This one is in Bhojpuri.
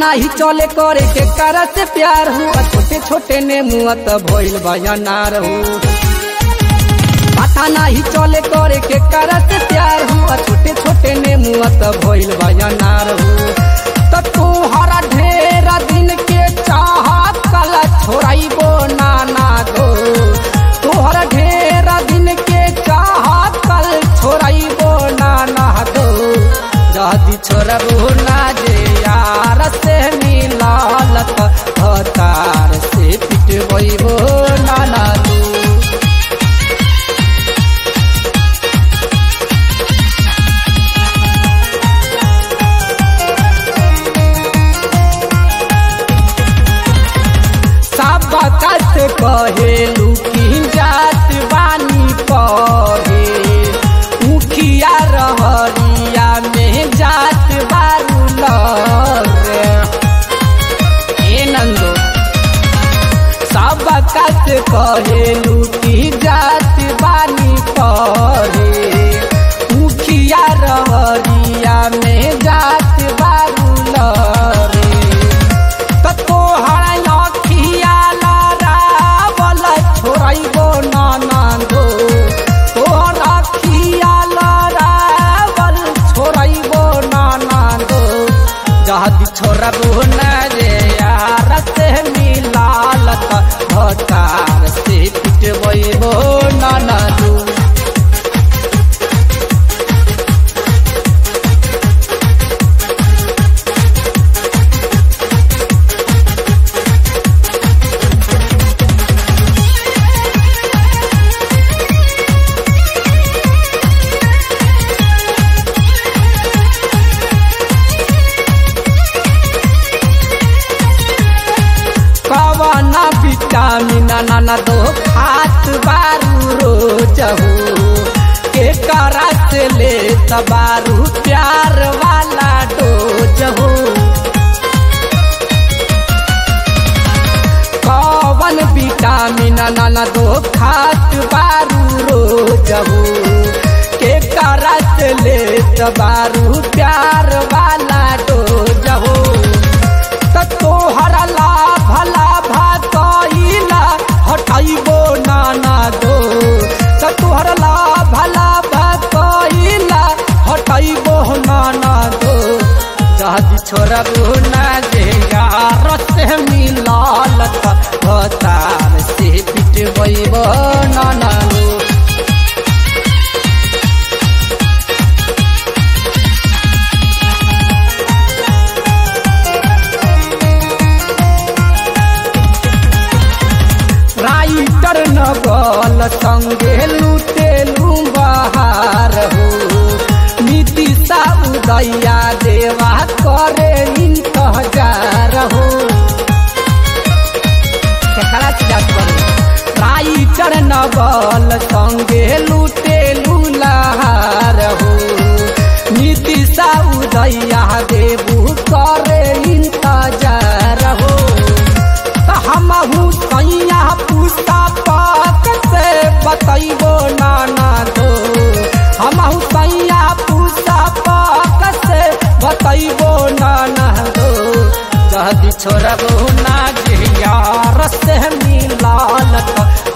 नाही चले करे के करा से प्यार हुआ छोटे छोटे ने मुआ त भइल बयानार हो पता नाही चले करे के करा से प्यार हुआ छोटे छोटे ने मुआ त भइल बयानार हो त तोहरा ढेरा दिन के चाहत कल छोड़ाइबो नाना गो तोहरा ढेरा दिन के चाहत कल छोड़ाइबो नाना गो जदी छोड़बो ना जे यार से मिलालत हतार से पिटबो नाना दू सब कत कहेलू की जात बानी पहे मुखिया रहरिया में जात बारू लगे ए नंदो सब कत कहेलू की जात बानी पहे मुखिया रहरिया में जात बारू लगे तोहरा अखिया लड़ावल छोड़बो नाना गो तोहर अखिया लड़ावल छोड़बो नाना गो जहदी छोड़बो न रे यार से मिलालत भटार से पिटबो नाना दू कवन विटामिन नाना दो खात बारू रोज हो के करत ले तबारू प्यार वाला डोज हो कवन विटामिन नाना दो खात बारू रोज हो के करत ले तबारू प्यार वाला डोज हो त तोहरा लाभ लाभ कइला हटाइबो नाना दो त तोहरा लाभ लाभ कइला हटाइबो नाना दो जहदी छोड़बो ना जे यार से मिलाल भतार से पिटबो नाना दो राइटर नगल संगे लुटेलू बहार हो नीतिशा उदैया देवा करे इंतजार हो केकरा से जात बारू? राइटर नगल संगे लुटेलू लहार हो नीतिशा उदैया देवू करे इंतजार हो त हमहू सैया पूछता पाक से बतैबो नाना दो हमहू सैया पूछता पाक से बतैबो नाना दो जदी छोड़बो ना जे यार से मिलालत